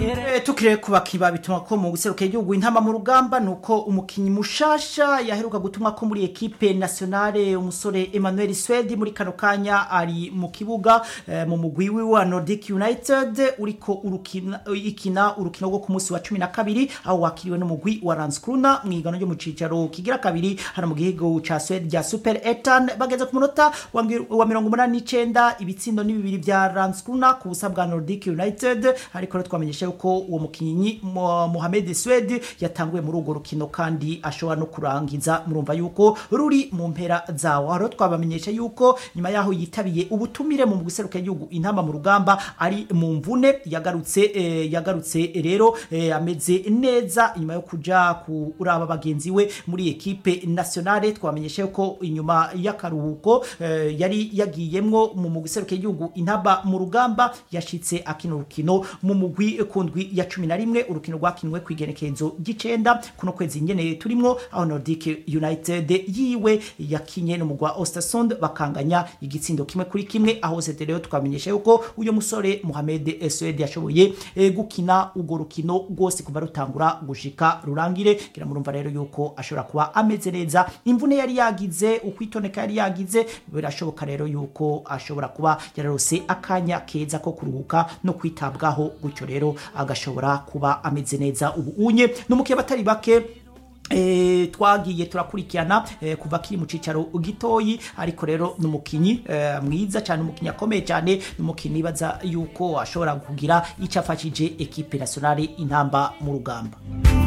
Eh, tukire kubakiba bituma ko mu guseruka igihugu intama mu rugamba nuko umukinyi mushasha yaheruka gutumwa ko muri equipe nationale umusore Emmanuel Swedi muri kano kanya ari mu kibuga eh, mu mugwi wiwe wa Nordic United uriko urukina ikina urukino rwo ku munsi wa 12 aho wakiriwe n'umugwi wa Landskrona mu igano ryo mu cicaro kigira kabiri hano mu gihugu ca Sweden rya Super Etan bageze ku munota wa ngi- wa 89 ibitsindo ni bibiri vya Landskrona ku busa bwa Nordic United ariko rero twamenyesha yuko uwo mukinyi Mo- Mohamed Swed yatanguye muri urwo rukino kandi ashobora no kurangiza murumva yuko ruri mu mpera zawo rero twabamenyesha yuko nyuma yaho yitabiye ubutumire mu guseruka igihugu intamba mu rugamba ari mu mvune yagarutse eh, yagarutse rero eh, ameze neza nyuma yo kuja kuraba bagenzi we muri ekipe nationale twamenyesha yuko inyuma y'akaruhuko eh, yari yagiyemwo mu guseruka igihugu intamba mu rugamba yashitse akina urukino mu mugwi kundwi ya cumi na rimwe urukino rwakinwe ku igenekerezo ry'icenda kuno kwezi nyene turimwo aho Nordic United yiwe yakinye n'umugwi wa Ostersund bakanganya igitsindo kimwe kuri kimwe aho sete rero twamenyesha yuko uyo musore Mohamed Swed yashoboye eh, gukina urwo rukino rwose kuva rutangura gushika rurangire kira murumva rero yuko ashobora kuba ameze neza imvune yari yagize ukwitoneka yari yagize birashoboka rero yuko ashobora kuba yararose akanya keza ko kuruhuka no kwitabwaho gutyo rero agashobora kuba ameze neza ubu unye n'umukiye batari bake E, twagiye turakurikirana e, kuva kiri mu cicaro gitoyi ariko rero n'umukinyi e, mwiza cyane umukinyi akomeye cyane n'umukinyi baza yuko ashobora kugira icyo afashije ekipe nationale intamba mu rugamba